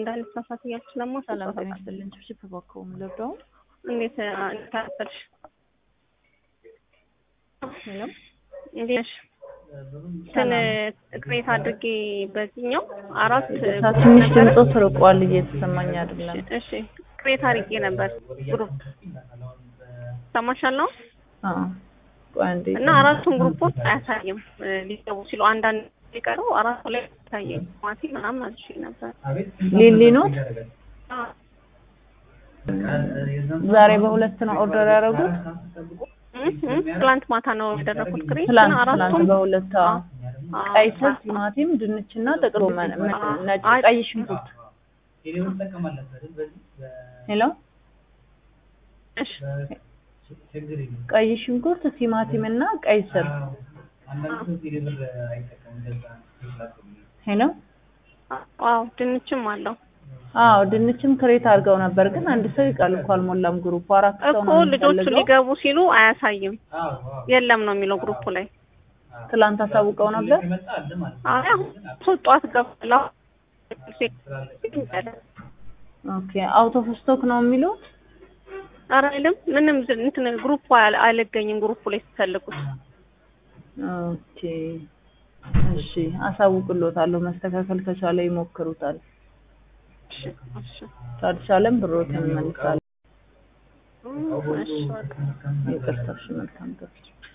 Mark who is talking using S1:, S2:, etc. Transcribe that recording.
S1: እንዳልሳሳት እያልኩ ስለማስብ
S2: ሰላም ጤና ይስጥልን። ችፕ በኮም ልርዳው።
S1: እንዴት ታጠልሽ?
S2: ሄሎ
S1: እንዴት ነሽ? እንትን ቅሬታ አድርጌ በዚህኛው አራት
S2: ትንሽ ድምፆ ስርቋል፣ እየተሰማኝ አይደለም።
S1: እሺ ቅሬታ አድርጌ ነበር ግሩፕ ሰማሻል ነው
S2: አዎ ቆይ አንዴ
S1: እና አራቱን ግሩፖች አያሳይም ሊገቡ ሲሉ አንዳንድ ሊቀረው አራቱ ላይ ታየኝ ማቲ ምናምን አልሽ ነበር።
S2: ሊሊ ኖት ዛሬ በሁለት ነው ኦርደር ያደረጉት።
S1: ትላንት ማታ ነው ያደረኩት ክሬት
S2: ትላንት
S1: እና
S2: ትላንት
S1: አራቱም
S2: በሁለት አዎ። ቀይ ስር፣ ቲማቲም፣ ድንችና ጥቅል ጎመን፣ ነጭ ቀይ ሽንኩርት። ሄሎ
S1: እሺ
S2: ቀይ ሽንኩርት፣ ቲማቲም እና ቀይ ስር። ሄሎ
S1: አዎ ድንችም አለው
S2: አዎ ድንችም ክሬት አድርገው ነበር፣ ግን አንድ ሰው ይቃል እኮ አልሞላም። ግሩፕ አራት ሰው
S1: እኮ
S2: ነው
S1: ልጆቹ
S2: የሚፈልገው።
S1: ሊገቡ ሲሉ አያሳይም የለም ነው የሚለው ግሩፑ ላይ።
S2: ትላንት አሳውቀው ነበር።
S1: አይ አሁን ሶስት ጠዋት ገባለሁ
S2: ኦኬ አውት ኦፍ ስቶክ ነው የሚሉት።
S1: ኧረ አይልም ምንም ዝ- እንትን ግሩፑ አል- አልገኝም ግሩፑ ላይ ስትፈልጉት
S2: ኦኬ እሺ፣ አሳውቅሎታለሁ። መስተካከል ከቻለ ይሞክሩታል፣
S1: እሺ እሺ
S2: ካልቻለም ብሮትን እንመልሳለን።
S1: እሺ በቃ
S2: ይቅርታ። እሺ፣ መልካም ቀን።